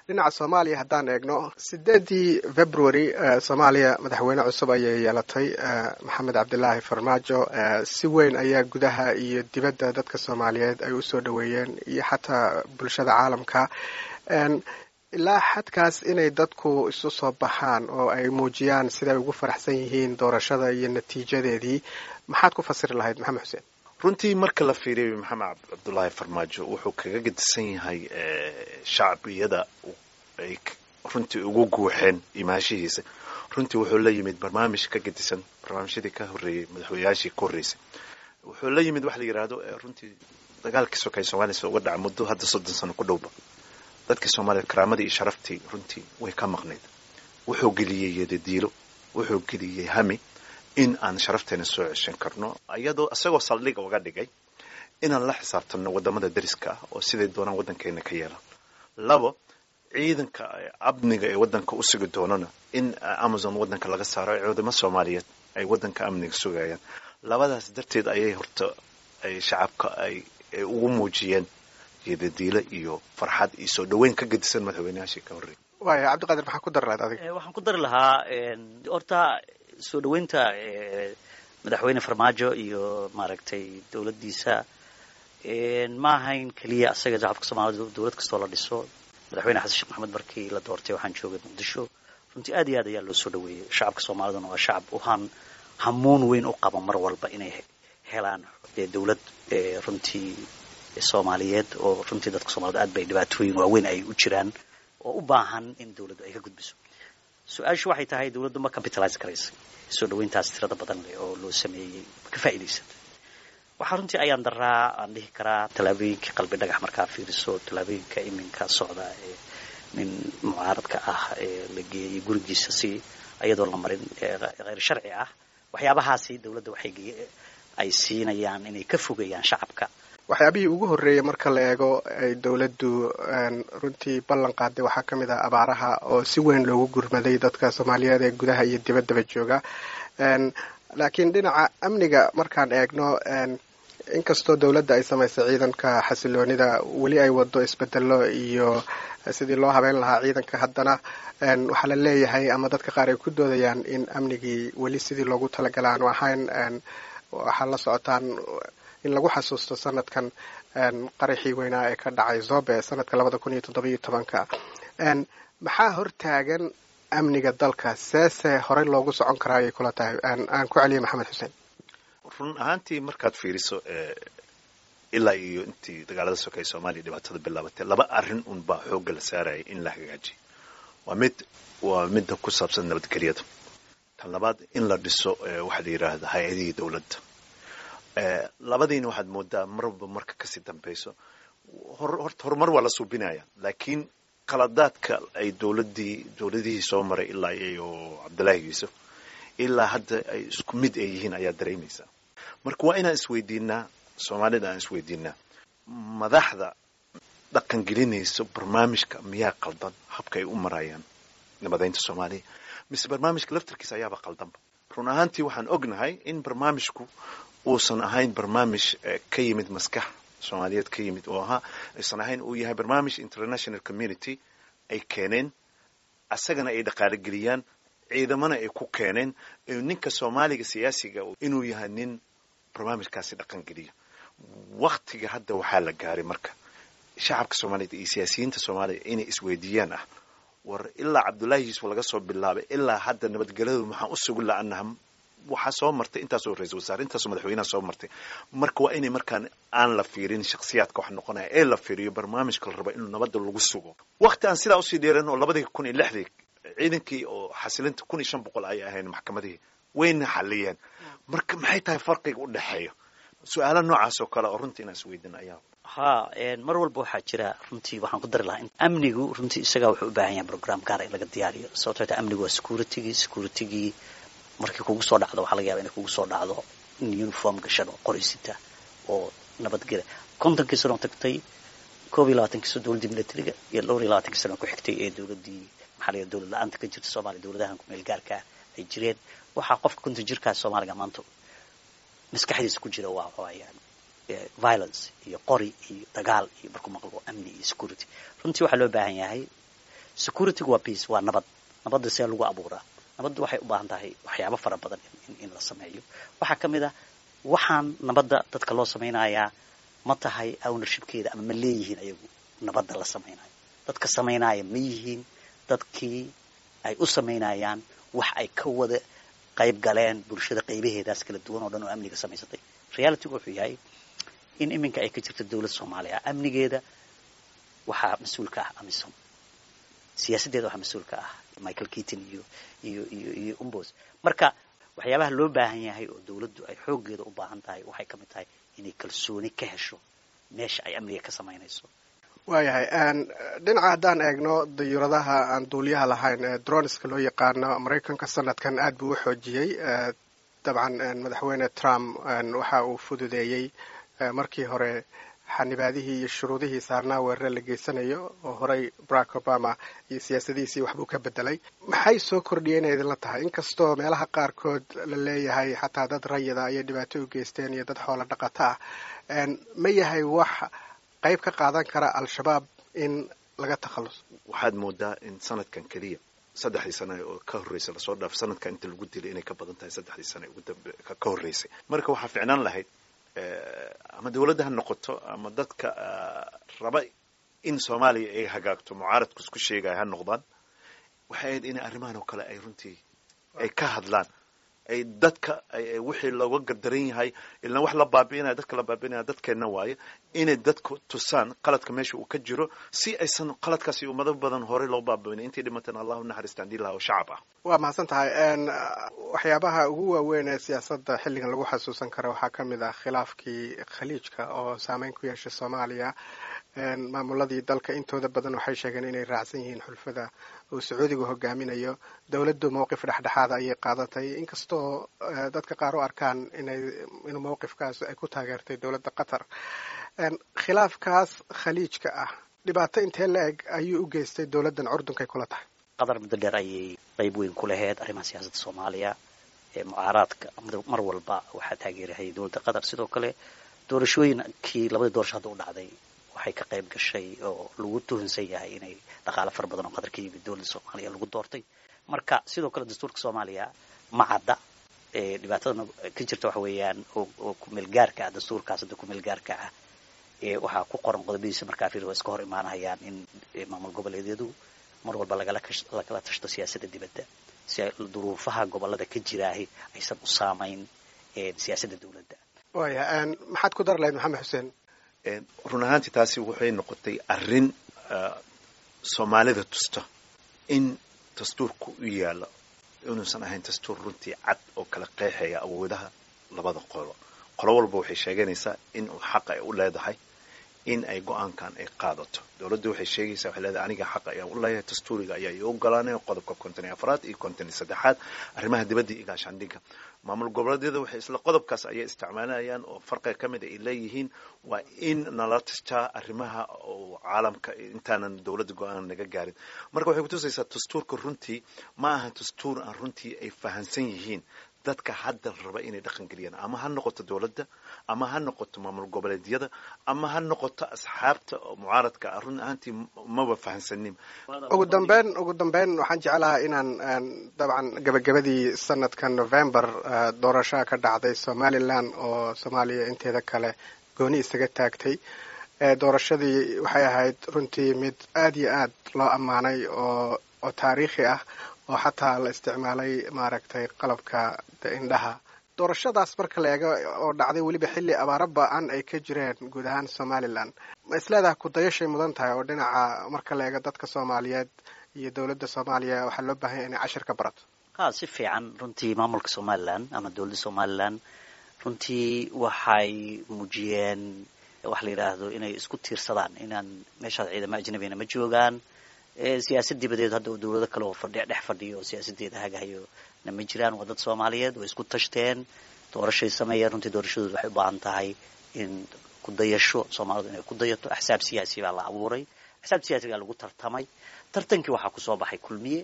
dhinaca soomaaliya haddaan eegno sideedii february soomaaliya madaxweyne cusub ayay yeelatay maxamed cabdilaahi farmaajo si weyn ayaa gudaha iyo dibadda dadka soomaaliyeed ay usoo dhaweeyeen iyo xataa bulshada caalamka ilaa xadkaas inay dadku isu soo baxaan oo ay muujiyaan siday ugu faraxsan yihiin doorashada iyo natiijadeedii maxaad ku fasiri lahayd maxamed xuseen runtii marka la fiiriyo maxamed cabdulaahi farmaajo wuxuu kaga gedisan yahay shacbiyada ay runtii ugu guuxeen imaashihiisa runtii wuxuu la yimid barnaamij ka gedisan barnaamijyadii ka horreeyey madaxweynayaashii ka horreysay wuxuu la yimid waxa la yidhaahdo runtii dagaalkii sokay soomaliya uga dhaca muddo hadda soddon sano ku dhowba dadkii soomaliya karaamadii iyo sharaftii runtii way ka maqnayd wuxuu geliyey yadadiilo wuxuu geliyey hami in aan sharafteena soo ceshan karno iyadoo isagoo saldhiga uga dhigay inaan la xisaabtanno wadamada dariska ah oo siday doonaan waddankeena ka yeelaan labo ciidanka amniga ee waddanka u sugi doonana in amazon waddanka laga saaro ciidamo soomaaliyeed ay waddanka amniga sugayaan labadaas darteed ayay horta ay shacabka ay ugu muujiyeen yadadiilo iyo farxad iyo soo dhaweyn ka gedisan madaxweynayaashii ka horreeyay waaya cabdiqaadir maxaa ku dari lahayd adiga waxaan ku dari lahaa horta soo dhaweynta madaxweyne farmaajo iyo maaragtay dowladdiisa ma ahayn keliya asaga shacabka soomaalida dowlad kastoo la dhiso madaxweyne xasan sheekh maxamed markii la doortay waxaan joogay muqdisho runtii aad iyo aad ayaa loo soo dhaweeyey shacabka soomaaliduna waa shacab uhan hamuun weyn u qaba mar walba inay helaan dowlad runtii soomaaliyeed oo runtii dadka soomaalida aad bay dhibaatooyin waaweyn ay u jiraan oo u baahan in dowladdu ay ka gudbiso su-aashu waxay tahay dowladdu ma capitalize karaysa soo dhaweyntaas tirada badan leh oo loo sameeyey ma ka faa'iidaysatay waxaa runtii ayaan daraa aan dhihi karaa tallaabooyinka qalbi dhagax markaa fiiriso tallaabooyinka iminka socda ee nin mucaaradka ah ee la geeyey gurigiisa si iyadoo la marin kheyr sharci ah waxyaabahaasi dowladda waxay ay siinayaan inay ka fogeeyaan shacabka waxyaabihii ugu horreeyay marka la eego ay dowladdu runtii ballan qaaday waxaa ka mid ah abaaraha oo si weyn loogu gurmaday dadka soomaaliyeed ee gudaha iyo dibaddaba jooga laakiin dhinaca amniga markaan eegno inkastoo dowladda ay samaysay ciidanka xasiloonida weli ay wado isbedelo iyo sidii loo habeyn lahaa ciidanka haddana waxaa la leeyahay ama dadka qaar ay ku doodayaan in amnigii weli sidii loogu talagala aanu ahayn waxaa la socotaan in lagu xasuusto sanadkan qaraxii weynaa ee ka dhacay zobe sanadka labada kun iyo toddobiyo tobanka maxaa hortaagan amniga dalka seese horey loogu socon karaa ayay kula tahay aan ku celiya maxamed xuseen run ahaantii markaad fiiriso ilaa iyo intii dagaalada sokay soomaaliya dhibaatada bilaabatay laba arrin un baa xoogga la saarayay in la hagaajiyo waa mid waa midda ku saabsan nabadgelyada tan labaad in la dhiso waxaa la yidhaahda hay-adihii dowladda labadiina waxaad moodaa marba marka kasii dambayso horta horumar waa la suubinaya laakiin qaladaadka ay dowladii dowladihii soo maray ilaa iyo cabdullaahi yuusuf ilaa hadda ay isku mid ay yihiin ayaa dareemaysaa marka waa inaan isweydiinaa soomaalida aan isweydiinaa madaxda dhaqan gelinayso barnaamijka miyaa qaldan habka ay u marayaan nabadaynta soomaaliya mise barnaamijka laftarkiisa ayaaba qaldanba run ahaantii waxaan ognahay in barnaamijku uusan ahayn barnaamij ka yimid maskax soomaaliyeed ka yimid oo ahaa aysan ahayn uu yahay barnaamij international community ay keeneen asagana ay dhaqaalogeliyaan ciidamana ay ku keeneen ninka soomaaliga siyaasiga inuu yahay nin barnaamijkaasi dhaqan geliyo waktiga hadda waxaa la gaaray marka shacabka soomaaliyeed iyo siyaasiyiinta soomaaliya inay isweydiiyaan ah war ilaa cabdullaahi yuusuf laga soo bilaabay ilaa hadda nabadgelyadu maxaan u sugi la-anaha waxaa soo martay intaasoo ra-isul wasaare intaasoo madaxweynaha soo martay marka waa inay markaan aan la fiirin shakhsiyaadka wax noqonaya ee la fiiriyo barnaamijka la raba inuu nabadda lagu sugo wakti aan sidaa usii dheeran oo labadii kun iyo lixdii ciidankii oo xasilinta kun iyo shan boqol ayay ahayn maxkamadihii wayna xaliyeen marka maxay tahay farqiga u dhexeeya su-aala noocaas oo kale oo runtii inaan isweydin ayaa ha mar walba waxaa jira runtii waxaan ku dari lahaa in amnigu runtii isagaa wuxuu u baahan yahay program gaara in laga diyaariyo sababtoo ta amnigu waa securitigii securitigii markii kugu soo dhacdo waxaa laga yaba inay kugu soo dhacdo in uniform gashan oo qoraysita oo nabadgela kontonkii sano tagtay koob iyo labaatankii sano dowladdii militariga iyo dhowr iyo labaatankii sano ku xigtay ee dowladdii maxaa la dowlad la-aanta ka jirta soomaaliya dowladahan kumeel gaarkaa ay jireen waxaa qofka konton jirkaas soomaaliga maanta maskaxdiisa ku jira waa waayaan violence iyo qori iyo dagaal iyo markuu maqlo amni iyo security runtii waxaa loo baahan yahay securitygu waa peace waa nabad nabadda see lagu abuuraa nabadda waxay u baahan tahay waxyaabo fara badan in la sameeyo waxaa ka mid ah waxaan nabadda dadka loo samaynayaa ma tahay ownershipkeeda ama ma leeyihiin ayagu nabadda la samaynayo dadka samaynaya ma yihiin dadkii ay u samaynayaan wax ay ka wada qayb galeen bulshada qaybaheedaas kala duwan oo dhan oo amniga samaysatay realitygu wuxuu yahay in iminka ay ka jirto dowladda soomaaliya amnigeeda waxaa mas-uul ka ah amisom siyaasaddeeda waxaa mas-uul ka ah michael keaton iyo iyo iyo iyo umbos marka waxyaabaha loo baahan yahay oo dowladdu ay xooggeeda u baahan tahay waxay ka mid tahay inay kalsooni ka hesho meesha ay amniga ka samaynayso waayahay dhinaca haddaan eegno dayuuradaha aan duuliyaha lahayn ee droniska loo yaqaano maraykanka sanadkan aad buu u xoojiyey dabcan madaxweyne trump waxa uu fududeeyey markii hore xanibaadihii iyo shuruudihii saarnaa weerare la geysanayo oo horey barack obama iyo siyaasadihiisii waxbuu ka bedelay maxay soo kordhiyeen inay idinla tahay inkastoo meelaha qaarkood la leeyahay xataa dad rayida ayay dhibaato u geysteen iyo dad xoolo dhaqato ah ma yahay wax qayb ka qaadan kara al-shabaab in laga takhalluso waxaad moodaa in sanadkan keliya saddexdii sane oo ka horreysay lasoo dhaaf sanadkan inta lagu dilay inay ka badan tahay saddexdii sane ugu dambe ka horreysay marka waxaa ficnaan lahayd ama dawladda ha noqoto ama dadka raba in soomaaliya ay hagaagto mucaaradku isku sheegaya ha noqdaan waxay ahayd inay arrimahan oo kale ay runtii ay ka hadlaan ay dadka wixii looga gardaran yahay ilaan wax la baabi'inaya dadka la baabi'inaya dadkeenna waaye inay dadku tusaan qaladka meesha uu ka jiro si aysan qaladkaasi ummado badan horey loo baabi'inay intii dhimateen allahu naxariistaan dilaha oo shacab ah waa mahadsan tahay waxyaabaha ugu waaweyn ee siyaasadda xilligan lagu xasuusan kara waxaa ka mid ah khilaafkii khaliijka oo saameyn ku yeeshay soomaaliya maamuladii dalka intooda badan waxay sheegeen inay raacsan yihiin xulfada uu sacuudigu hogaaminayo dowladdu mowqif dhexdhexaada ayay qaadatay inkastoo dadka qaar u arkaan inay inuu mowqifkaas ay ku taageertay dowladda qatar khilaafkaas khaliijka ah dhibaato intee la eg ayuu u geystay dowladdan curdunkay kula tahay qatar muddo dheer ayay qayb weyn ku lahayd arrimaha siyaasadda soomaaliya ee mucaaraadka mar walba waxaa taageerahayay dowladda qatar sidoo kale doorashooyinkii labadii doorasho hadda u dhacday waxay ka qayb gashay oo lagu tuhunsan yahay inay dhaqaalo fara badan oo qatar ka yimid dowladda soomaaliya lagu doortay marka sidoo kale dastuurka soomaaliya ma cadda dhibaatadana ka jirta waxa weeyaan oo kumeelgaarka ah dastuurkaas hadda kumeelgaarka ah waxaa ku qoran qodobadiisa markaa fiir waa iska hor imaanayaan in maamul goboleedyadu mar walba lagala lagala tashto siyaasadda dibadda si ay duruufaha gobolada ka jiraahi aysan u saamayn siyaasadda dowladda waya maxaad ku dar lahayd maxamed xuseen run ahaantii taasi waxay noqotay arrin soomaalida tusta in dastuurku u yaalo inuusan ahayn dastuur runtii cad oo kala qeexaya awoodaha labada qolo qolo walba waxay sheeganaysaa in uu xaqa ay u leedahay in ay go-aankan ay qaadato dowladda waxay sheegaysaa waxay leedahay aniga xaqa ayaan u leeyahay dastuuriga ayaa ii ogolaanaya qodobka konton iyo afraad iyo konton iyo saddexaad arrimaha dibadda iyo gaashaandhigga maamul goboleedyada waxay isla qodobkaas ayay isticmaalayaan oo farqiga ka mid ay leeyihiin waa in nala tastaa arrimaha oo caalamka intaanan dowladda go-aan naga gaarin marka waxay kutusaysaa dastuurka runtii ma aha dastuur aan runtii ay fahansan yihiin dadka hadda raba inay dhaqan geliyaan ama ha noqoto dowladda ama ha noqoto maamul goboleedyada ama ha noqoto asxaabta oo mucaaradka ah run ahaantii maba fahansanin ugu dambeyn ugu dambeyn waxaan jeclahaa inaan dabcan gabagabadii sanadkan november doorashaha ka dhacday somalilan oo soomaaliya inteeda kale gooni isaga taagtay doorashadii waxay ahayd runtii mid aad iyo aad loo ammaanay oo oo taariikhi ah oo xataa la isticmaalay maaragtay qalabka indhaha doorashadaas marka la eego oo dhacday weliba xilli abaaro ba-an ay ka jireen guud ahaan somalilan ma isleedaha kudayashay mudan tahay oo dhinaca marka la eego dadka soomaaliyeed iyo dowladda soomaaliya waxaa loo baahanya inay cashir ka barato ha si fiican runtii maamulka somalilan ama dowladda somalilan runtii waxay muujiyeen waxa la yidhaahdo inay isku tiirsadaan inaan meeshaas ciidamo ajnabina ma joogaan siyaasad dibadeed hadda dowlado kale oo fadhi dhex fadhiyo oo siyaasadeeda hagahayo na ma jiraan waa dad soomaaliyeed way isku tashteen doorashay sameeyeen runtii doorashadooda waxay u baahan tahay in ku dayasho soomaalidu inay ku dayato axsaab siyaasi baa la abuuray axsaab siyaasigaa lagu tartamay tartankii waxaa kusoo baxay kulmiye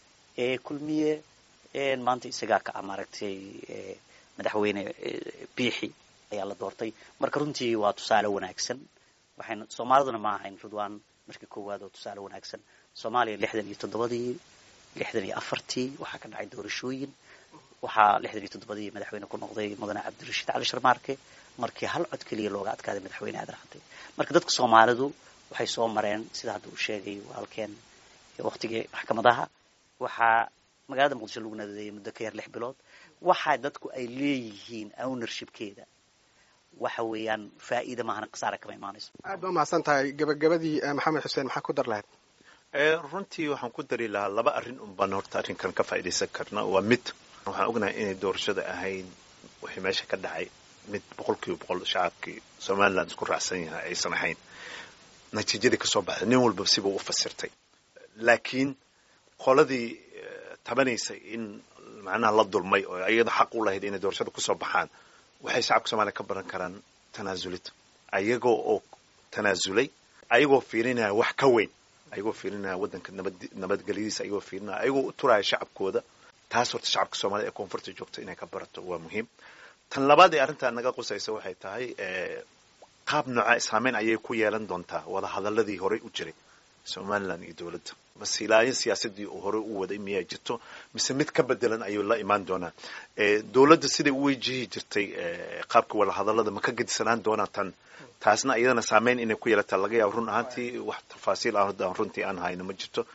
kulmiye maanta isagaa ka ah maaragtay madaxweyne biixi ayaa la doortay marka runtii waa tusaale wanaagsan waxayna soomaaliduna ma ahayn ridwaan markii koowaad oo tusaale wanaagsan soomaaliya lixdan iyo toddobadii lixdan iyo afartii waxaa ka dhacay doorashooyin waxaa lixdan iyo toddobadii madaxweyne ku noqday mudane cabdirashiid cali sharmaarke markii hal cod keliya looga adkaaday madaxweyne aadan cadde marka dadka soomaalidu waxay soo mareen sida hadda uu sheegay walaalkeen waqtigii maxkamadaha waxaa magaalada muqdisho lagu nadeeyay muddo ka yar lix bilood waxa dadku ay leeyihiin ownershipkeeda waxa weeyaan faa'iida maahana khasaare kama imaanayso aad ba umahadsan tahay gabagabadii maxamed xuseen maxaa ku dar lahayd runtii waxaan ku dari lahaa laba arrin un baan horta arrinkan ka faa'iidaysan karna waa mid waxaan ognahay inay doorashada ahayd wixii meesha ka dhacay mid boqol kiiba boqol shacabkii somaliland isku raacsan yahay aysan ahayn natiijadii kasoo baxday nin walba sibuu u fasirtay laakiin qoladii tabanaysay in macnaha la dulmay oo iyada xaq u lahayd inay doorashada kusoo baxaan waxay shacabka soomaliya ka baran karaan tanaasulid ayagoo oo tanaasulay ayagoo fiirinaya wax ka weyn ayagoo fiirinaya waddanka nabad nabadgelyadiisa ayagoo fiirinaya ayagoo u turaya shacabkooda taas horta shacabka soomaliya ee koonfurta joogta inay ka barato waa muhiim tan labaad ee arrintaa naga qusaysa waxay tahay qaab nooca saameyn ayay ku yeelan doontaa wada hadaladii horey u jiray somaliland iyo dowladda masiilaayo siyaasadii uu horey u waday miyaa jirto mise mid ka bedelan ayuu la imaan doonaa dowladda siday u wejihi jirtay qaabka wada hadalada ma ka gedisanaan doonaa tan taasna iyadana saameyn inay ku yeelataa laga yaabo run ahaantii wax tafaasiil ah runtii aan hayno ma jirto